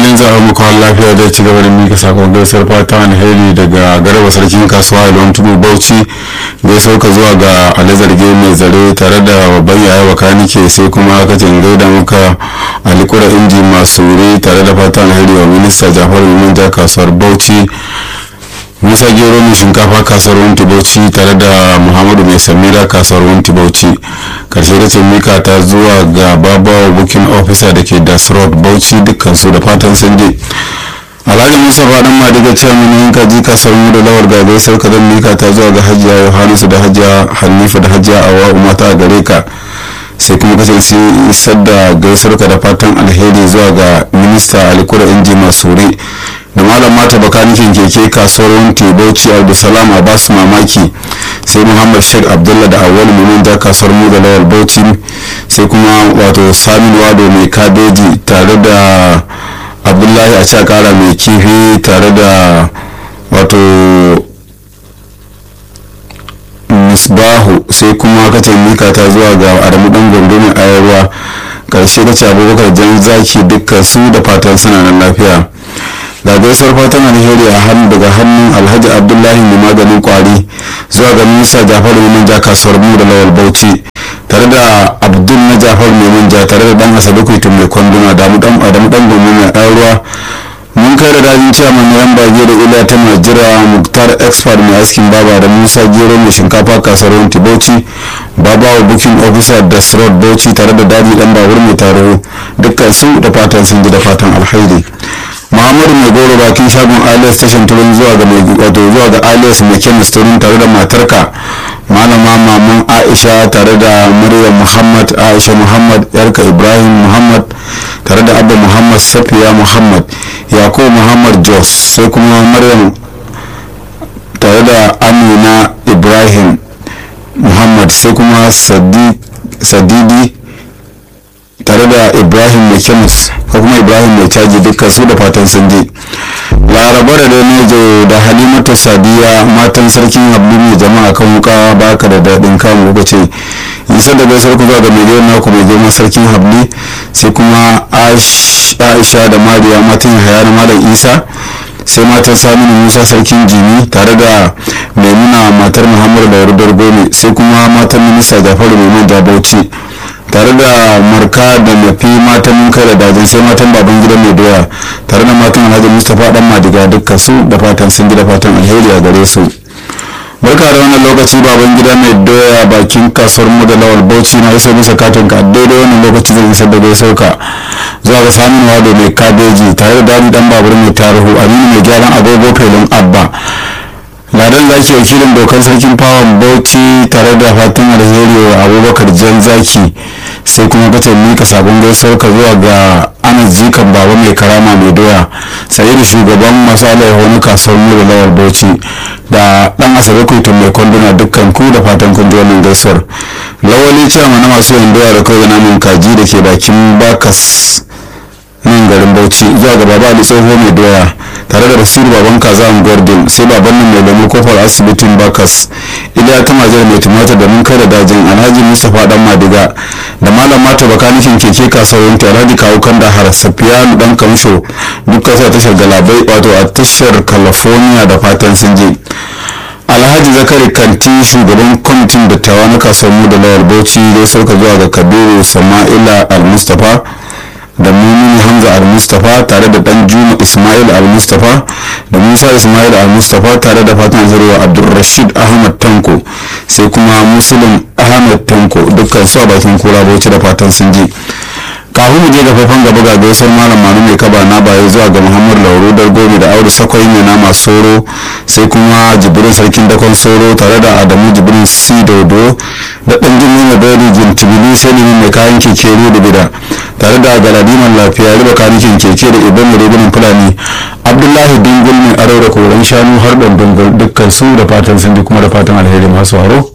fatan za a muku lafiya da ci gaba da mika sakon gaisar fata alheri daga garba sarkin kasuwa ilon tudu bauchi gaisar ka zuwa ga alizarge mai zare tare da babban yaya bakanike sai kuma kacin gaida muka alikura inji masu wuri tare da fata alheri wa minista jafar manja kasuwar bauchi musa gero mai shinkafa kasuwar wunti bauchi tare da muhammadu mai samira kasuwar wunti bauchi karshe da ce mika ta zuwa ga babawa booking officer da ke das road bauchi dukkan su da fatan sun je alhaji musa faɗin madiga ce mun yin kaji kasuwar mu da lawar gagai sauka don mika ta zuwa ga hajiya yohanisu da hajiya hanifa da hajiya awa mata a gare ka sai kuma kasance isar da gaisarka da fatan alheri zuwa ga minista alikura inji masuri da malam mata bakanikin keke kasuwar wanti bauchi abdulsalam abbas mamaki sai muhammad sheikh abdullah da awal mumin da kasuwar mu da lawal bauchi sai kuma wato samin wado mai kabeji tare da abdullahi a cakara mai kifi tare da wato misbahu sai kuma kace mika ta zuwa ga adamu dan gondo mai ayarwa karshe kace abubakar jan zaki dukkan su da fatan suna nan lafiya ga gaisuwar fatan alheri a hannu daga hannun alhaji abdullahi mai maganin kwari zuwa ga minista jafaru mai manja kasuwar mu da lawal bauchi tare da abdul na jafaru mai manja tare da dan asabe kuitun mai kwanduna da adamu dan gomi mai ɗan ruwa mun kai da dajin ciyaman na yan bage da ila ta najira muktar expert mai askin baba da musa gero mai shinkafa kasuwar wanti bauchi babawa booking officer da srod bauchi tare da daji dan babur mai taro dukkan su da fatan sun ji da fatan alhairi muhammadu mai goro bakin shagon alias tashin turin zuwa ga mai wato zuwa ga alias mai kemis turin tare da matarka malama maman aisha tare da maryam muhammad aisha muhammad yarka ibrahim muhammad tare da abba muhammad safiya muhammad yakubu muhammad jos sai kuma maryam tare da amina ibrahim muhammad sai kuma sadidi tare da ibrahim mai kemis ko kuma ibrahim mai caji dukkan su da fatan sun je laraba da nejo da halimatu sadiya matan sarkin hablu mai jama'a kan wuka baka da daɗin kamu kuka ce isa da gaisar ku zuwa ga mai gidan naku mai girma sarkin habli sai kuma aisha da mariya matan yahaya na malam isa sai matan saminu musa sarkin jini tare da maimuna matar muhammadu da rudar gome sai kuma matan minista jafaru mai manja bauchi tare da marka da mafi matan mun kai da dajin sai matan baban gida mai doya tare da matan alhaji mustapha dan madiga dukkan su da fatan sun gida fatan alheri a gare su barka da wannan lokaci baban gida mai doya bakin kasuwar mu da lawal bauchi na iso bisa katin ka daidai wannan lokaci zan isar da gai sauka zuwa ga samun wado mai kabeji tare da dadi dan babur mai tarihu aminu mai gyaran agogo felin abba ladan zaki wakilin dokar sarkin fawon bauchi tare da fatan alheri wa abubakar jan zaki sai kuma kace mika sabon gaisuwar ka zuwa ga anas jikan baba mai karama mai doya sai da shugaban masu alaihu na kasuwar mu da lawar bauchi da dan asabe kuitun mai kwanduna dukkan ku da fatan kun ji wannan gaisuwar lawali cewa na masu yin doya da kawai namun kaji da ke bakin bakas nan garin bauchi zuwa ga baba ali tsoho mai doya tare da rasiru baban kaza gordon sai baban nan mai lemur kofar asibitin bakas iliya ta majar mai tumatir da mun kai da dajin alhaji mustapha dan madiga da malam mata bakanikin keke kasuwar ta alhaji kawo kan da har safiyanu dan kamsho dukkan sa tashar galabai wato a tashar california da fatan sun je alhaji zakari kanti shugaban kwamitin dattawa na kasuwar mu da lawal bauchi dai sauka zuwa ga kabiru sama'ila al-mustapha da mumini hamza al-mustapha tare da dan juma ismail al-mustapha da musa ismail al-mustapha tare da fatan zurwa abdulrashid ahmad tanko sai kuma muslim ahmad tanko dukkan su a bakin kura bauchi da fatan sun ji kafin mu je ga faifan gaba ga gaisar malam manu mai kaba na baya zuwa ga muhammad lauro dar gobe da aure sakwai mai nama soro sai kuma jibrin sarkin dakon soro tare da adamu jibrin si dodo da dan jini na dori jintibili sai mai kayan keke da bida tare da galadiman lafiya riba kanikin keke da ibn rigunan fulani abdullahi dingul mai aro da koren shanu har da dungul dukkan su da fatan sun ji kuma da fatan alheri masu haro